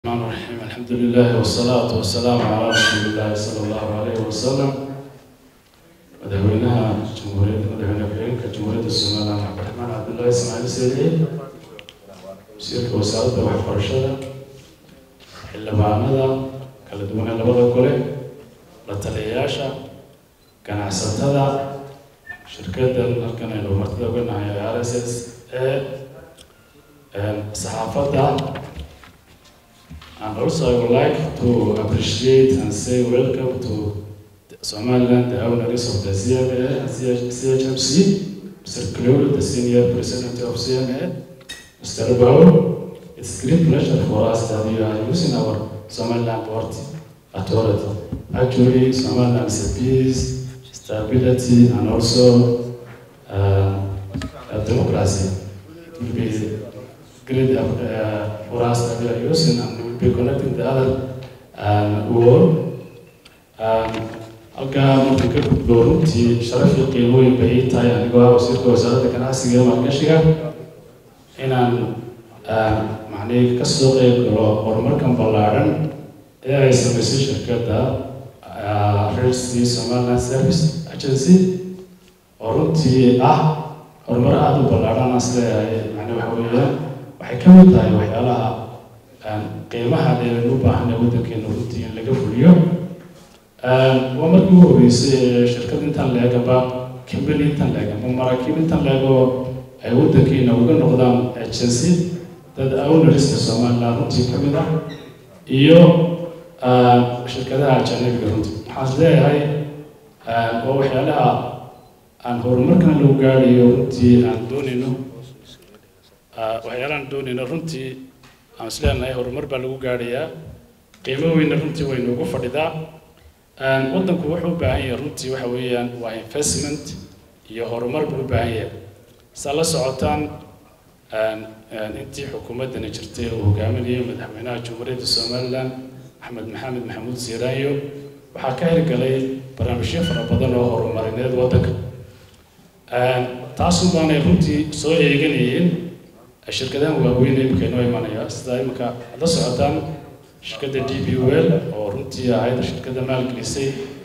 الرحمن الرحيم الحمد لله والصلاة والسلام على رسول الله صلى الله عليه وسلم madaxweynaha jumhuuriyadda madaxweyne ku-xigeenka jumhuuriyadda somaliland cabdiraxmaan cabdullaahi ismaaciil seediye wasiirka wasaaradda waxbarashada xildhibaanada kala duwan ee labada gole la taliyayaasha ganacsatada shirkaddan halkan aynu martida uga nahay r s s ee saxaafadda And also I would like to appreciate and say welcome to Somaliland, the owners of the CMA and CHMC, Mr. Klur, the senior president of CMA, Mr. Baul. It's a great pleasure for us that you are using our Somaliland Port Authority. Actually, Somaliland is a peace, stability, and also uh, a democracy. It will be great uh, for us that we are using and we will be connecting the other um, world. Um, halkaa marka ka gudbo runtii sharaf iyo qiimooyin bay ii tahay anigoo ah wasiirka wasaaradda ganacsiga iyo maalgashiga inaan macnihii ka soo qeyb galo horumarkan ballaadhan ee ay samaysay shirkadda redsea somaliland service agency oo runtii ah horumar aada u ballaadhan aan isleeyahay macni waxa weeyaan waxay ka mid tahay waxyaalaha qiimaha dheeran u baahan ee waddankeena runtii in laga fuliyo waa markii ugu horreysay ee shirkad intan leegaba kambani intan leeg ama maraakiib intan leego ay waddankeena uga noqdaan agency dad owneriska somaliland runtii ka mid ah iyo shirkadaha ajanabiga runtii waxaan is leeyahay waa waxyaalaha aan horumarkan lagu gaadhayo runtii aan doonayno waxyaalahaan doonayno runtii aan is leenahay horumar baa lagu gaadhayaa qiimo weyna runtii way noogu fadhidaa waddanku wuxuu u baahan yahay runtii waxa weeyaan waa investment iyo horumar buu u baahan yahay saa la socotaan intii xukuumaddani jirtay uu hogaaminayay madaxweynaha jumhuuriyadda somaliland axmed maxamed maxamuud siiraanyo waxaa ka hirgalay barnaamijyo fara badan oo horumarineed waddanka taasun baanay runtii soo eeganayeen shirkadahan waaweyn imika inoo imanaya sida imika la socotaan shirkadda d b well oo runtii ahayd shirkadda maalgelisay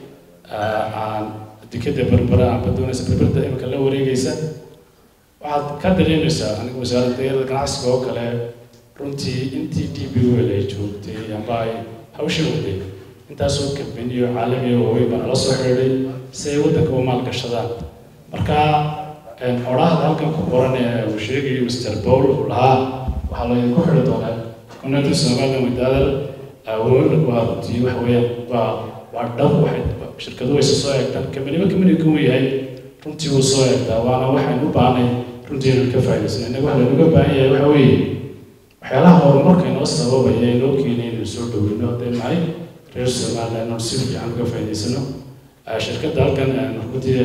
aan dekada berbera amba doonaysa berberda imika la wareegaysa waxaad ka dareemaysaa aniga wasaaradda dayarada ganacsiga oo kale runtii intii d b well ay joogtay amba ay hawsha waday intaasoo kambaniyo caalamiya waaweyn baa nala soo xidhiidhay si ay waddanka u maalgashadaan marka odhaahda halkan ku qoran ee uu sheegayo mr paul uu lahaa waxaa laydinku xidhi doonaa connected somaliland with other awood waa runtii waxa weeyaan waa waa dhab waxay shirkadu way soo eegtaan kamaniba kamaniga kuu yahay runtii wuu soo eegtaa waana waxaynu u baahnay runtii inaan ka faa'idaysano innaga waxa laynaga baahan yahay waxa weeye waxyaalaha horumarka inoo sababaya inoo keenay inaynu soo dhoweyno hadday nahay reer somaliland inaan si fiican uga faa'idaysano shirkadda halkan runtii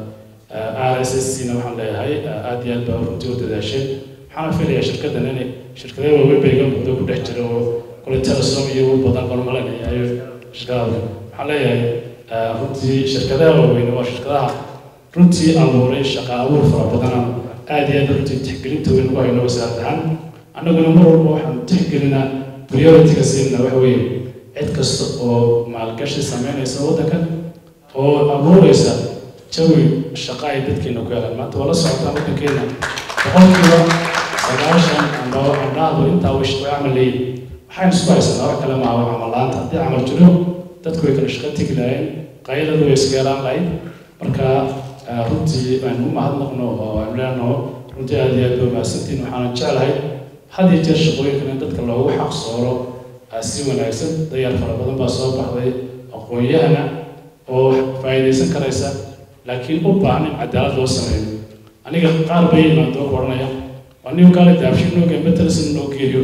r s s c na waxaan leeyahay aada iyo aad baa runtii u dadaasheen waxaana filayaa shirkaddan inay shirkadaha waaweyn bay iga muddo ku dhex jira oo kole telesom iyo u badan barmalanaya ayo shirkadaha waxaan leeyahay runtii shirkadaha waaweyn waa shirkadaha runtii abuuray shaqa abuur fara badan aada iyo aad runtii tixgelinta weyn ugu hayno wasaarad ahaan annaguna mar walba waxaan tixgelinaa priority-ga siinna waxa weeye cid kasta oo maalgashi sameynaysa waddankan oo abuuraysa jawi shaqa ay dadkeena ku helaan maanta waa la socotaan waddankeena boqolkiiba sagaashan amba andhaahdu intaa way camal leeyihin waxaynu isku haysanaa wax kale maaha camal la-aanta haddii camal jiro dadku way kala shaqo tegi lahayn qayladu way iska yaraan lahayd marka runtii aynu u mahadnaqno oo aynu leenaho runtii aada iyo aad baa mahadsantiin waxaana jeclahay had iyo jeer shaqooyinkan in dadka loogu xaq sooro si wanaagsan dayar fara badan baa soo baxday aqoon-yahana oo faa'iidaysan karaysa laakiin u baahan in cadaalad loo sameeyo aniga qaar bay yimaado ku odhanaya waa nin kaale daabshin noo geeyo matalasin noo geeyo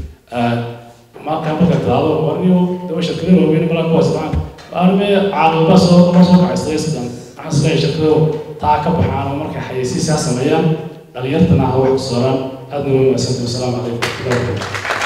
markaa marka daado waa nin daba shirkada waaweyn malaa ku haystaan arme caaqilba soo ma soo kacay sidan waxaan isleeyahay shirkado taa ka baxaan oo markay xayeysiisaa sameeyaan dhalinyartana ha wax sooraan aadna waa mahadsantahay wasalaamu calaykum